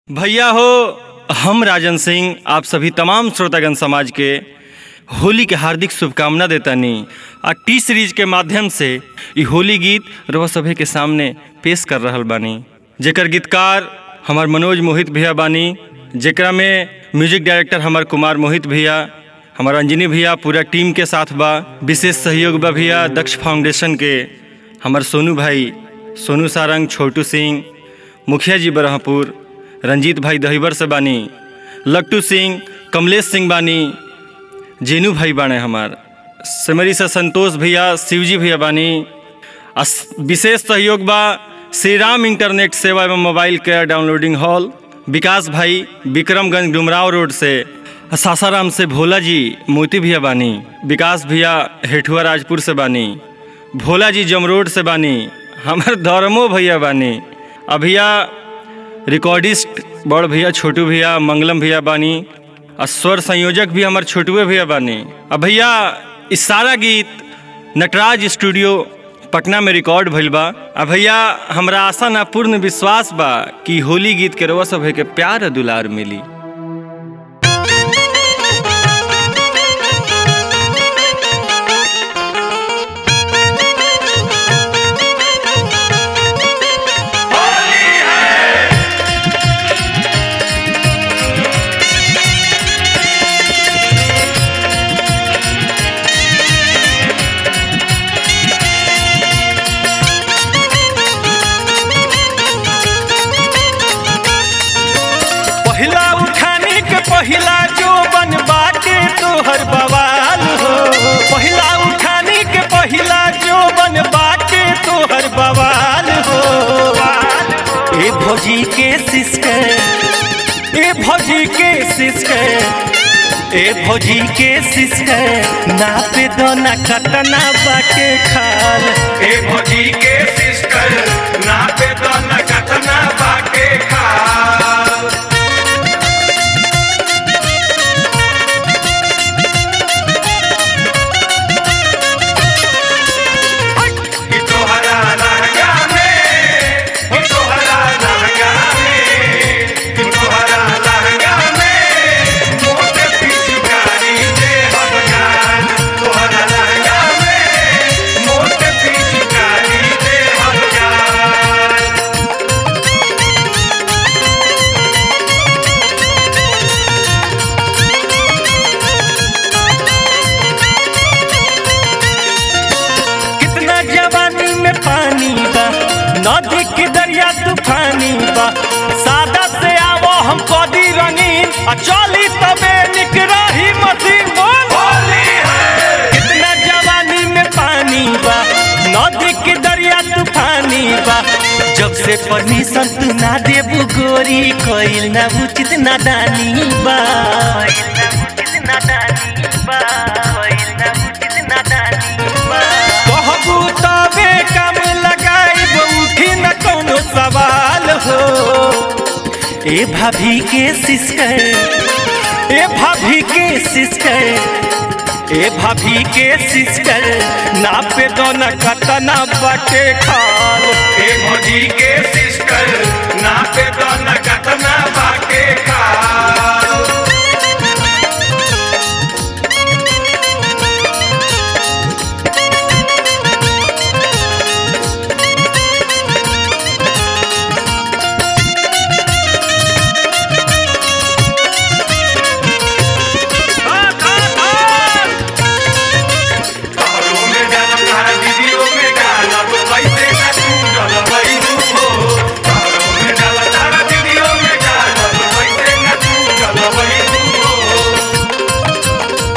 भैया हो हम राजन सिंह आप सभी तमाम श्रोतागण समाज के होली के हार्दिक शुभकामना देतानी आ टी सीरीज के माध्यम से ई होली गीत रउआ सभे के सामने पेश कर रहल बानी जेकर गीतकार हमार मनोज मोहित भैया बानी जेकरा में म्यूजिक डायरेक्टर हमार कुमार मोहित भैया हमार अंजनी भैया पूरा टीम के साथ बा विशेष सहयोग बा भैया दक्ष फाउंडेशन के हमार सोनू भाई सोनू सारंग छोटू सिंह मुखिया जी बरहपुर रंजीत भाई दहीबर से बानी लट्टू सिंह कमलेश सिंह बानी जेनू भाई बाणे हमार सिमरी से संतोष भैया शिवजी भैया बानी आ स- विशेष सहयोग बा श्री राम इंटरनेट सेवा एवं mobile care downloading hall Vikas भाई विक्रमगंज डुमराव रोड से आ सासाराम से भोला जी मोती भैया बानी विकास भैया हेठुआ राजपुर से बानी भोला जी जमरोड से बानी हमार धर्मो भैया बानी आ भैया रिकॉर्डिस्ट बड़ भैया छोटू भैया मंगलम भैया बानी आ स्वर संयोजक भी हमार छोटुए भैया बानी अब भैया इस सारा गीत नटराज स्टूडियो पटना में रिकॉर्ड भइल बा आ भैया हमरा आशा ना पूर्ण विश्वास बा कि होली गीत के रउआ सब के प्यार आ दुलार मिली पहिला उठाने के पहिला जो बन बाटे तोहर बवाल हो पहिला उठाने के पहिला जो बन बाटे तोहर बवाल हो ए भौजी के सिस्टर ए भौजी के सिस्टर ए भौजी के सिस्टर नापे दो ना कटना बाटे खाल ए भौजी के सिस्टर नापे तो न कथना बाटे खाल कि तोहरा लहंगा में कि तोहरा लहंगा में कि तोहरा लहंगा में मोटे पिचकारी दे हम गान तोहरा लहंगा में मोटे पिचकारी दे हम गान कितना जवानी में पानी बा नदी के दरिया तूफानी बा सादा से आवो हम कदी रंगीन आ चली तबे निक रही मसीन बोल होली है कितना जवानी में पानी बा नदी के दरिया तूफानी बा जब से परमिशन तू ना देबू गोरी कोइल ना उचित नादानी बा कहबू तबे काम लगाइब उठी न कोनो सवाल हो ए भाभी के सिस्टर ए भाभी के सिस्टर ए भाभी के सिस्टर नापे दो न कतना बटे खाल ए भौजी के सिस्टर नापे तो न कतना बाटे खाल तोहरो में डालब तारा दीदियों में डालब कैसे न तू डलबई हो तोहरो में डालब तारा दीदियों में डालब कैसे न तू डलबई हो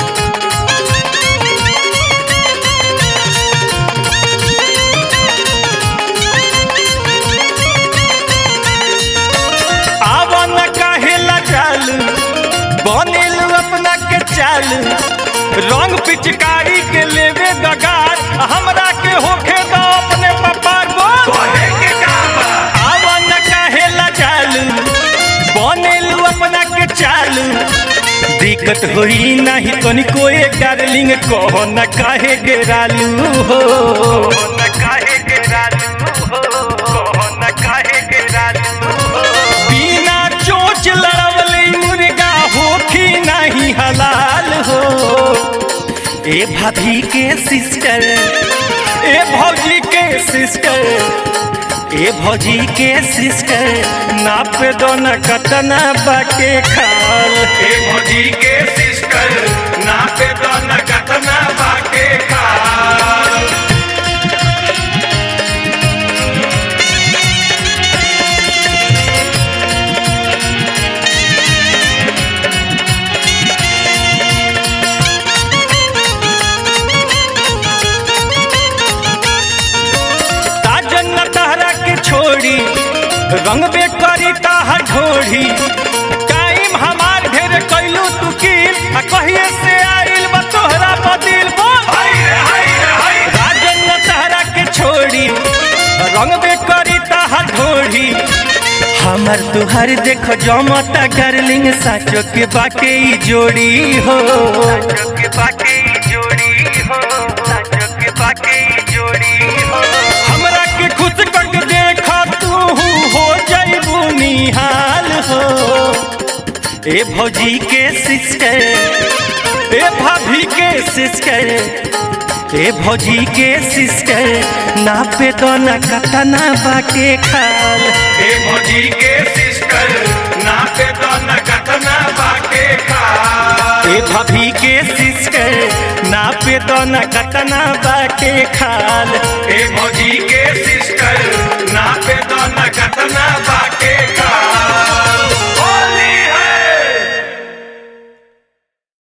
आवा न काहेला चाल बनेल अपना के चाल रंग पिचकारी के लेवे दगार हमरा के होखे दो अपने पपार बोल कहे के काबा आवा न काहेला चाल बनेल अपना के चाल दिक्कत होई नहीं तनिको ए डार्लिंग कहो न काहे गेरालू हो न काहे गेरालू हो कहो न काहे गेरालू हो बिना चोट ए भाभी के सिस्टर ए भौजी के सिस्टर ए भौजी के सिस्टर नाप दो न कतना बाटे खाल ए भौजी के सिस्टर नापे तो न कतना बाटे खाल ताजन न तहरा के छोड़ी रंग बे करी ताहा ढोढ़ी टाइम हमार ढेर कैलू तू की आ कहिए से आइल बा तोहरा बदिल बोल हाय रे हाय रे हाय राजन न तहरा के छोड़ी रंग बे करी ताहा ढोढ़ी हमर तुहर देखो जमता गर्लिंग साचो के बाटे ई जोड़ी हो साचो के बाटे ई जोड़ी हो साचो के बाटे ई जोड़ी हो हमरा के खुश करके देखा तू हो जाइबू निहाल हो ए भौजी के सिस्टर ए भाभी के सिस्टर ए भौजी के सिस्टर नापे दो न कतना बाटे खाल ए भौजी के सिस्टर नापे तो न कतना बाटे खाल ए भाभी के सिस्टर नापे दो न कतना बाटे खाल ए भौजी के सिस्टर नापे तो न कतना बाटे खाल